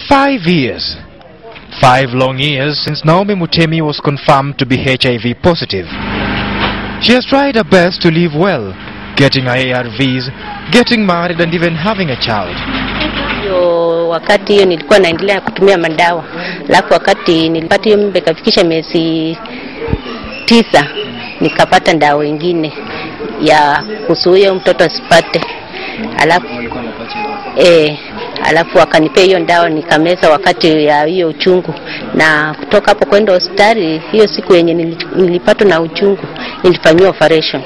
Five years. Five long years since Naomi Mutemi was confirmed to be HIV positive. She has tried her best to live well, getting her ARVs, getting married and even having a child. hiyo wakati hiyo nilikuwa naendelea kutumia madawa, alafu wakati nilipata hiyo mimba ikafikisha miezi tisa, nikapata dawa ingine ya kuzuia mtoto asipate, alafu eh, alafu akanipea hiyo dawa nikameza wakati ya hiyo uchungu, na kutoka hapo kwenda hospitali. Hiyo siku yenye nili- nilipatwa na uchungu nilifanyiwa operation.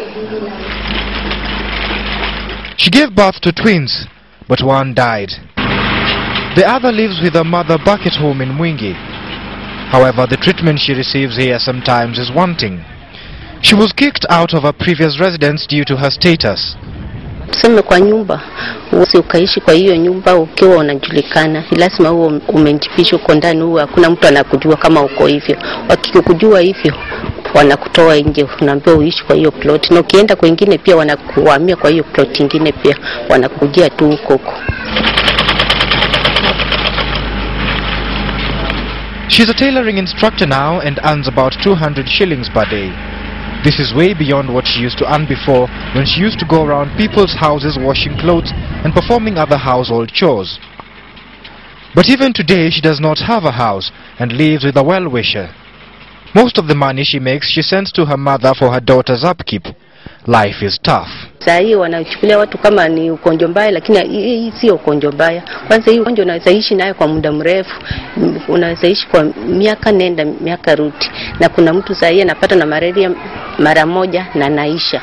She gave birth to twins, but one died. The other lives with her mother back at home in Mwingi. However, the treatment she receives here sometimes is wanting. She was kicked out of her previous residence due to her status. tuseme kwa nyumba, usi ukaishi kwa hiyo nyumba ukiwa unajulikana, ni lazima uwe umejificha uko ndani, huwa hakuna mtu anakujua kama uko hivyo. Wakikujua hivyo wanakutoa nje, unaambiwa uishi kwa hiyo plot, na ukienda kwingine pia wanakuhamia kwa hiyo plot ingine, pia wanakujia tu huko huko. She's a tailoring instructor now and earns about 200 shillings per day. This is way beyond what she used to earn before when she used to go around people's houses washing clothes and performing other household chores. But even today she does not have a house and lives with a well-wisher. Most of the money she makes she sends to her mother for her daughter's upkeep. Life is tough. Saa hii wanachukulia watu kama ni ugonjwa mbaya, lakini hii hii sio ugonjwa mbaya. Kwanza hii ugonjwa unaweza ishi nayo kwa muda mrefu, M- unaweza ishi kwa miaka nenda miaka rudi, na kuna mtu saa hii anapata na malaria mara moja na naisha.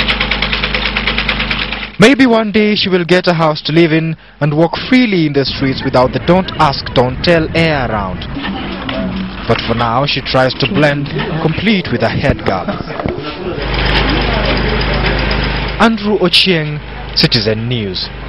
Maybe one day she will get a house to live in and walk freely in the streets without the don't ask, don't tell air around. But for now, she tries to blend, complete with a headguard. Andrew Ochieng, Citizen News.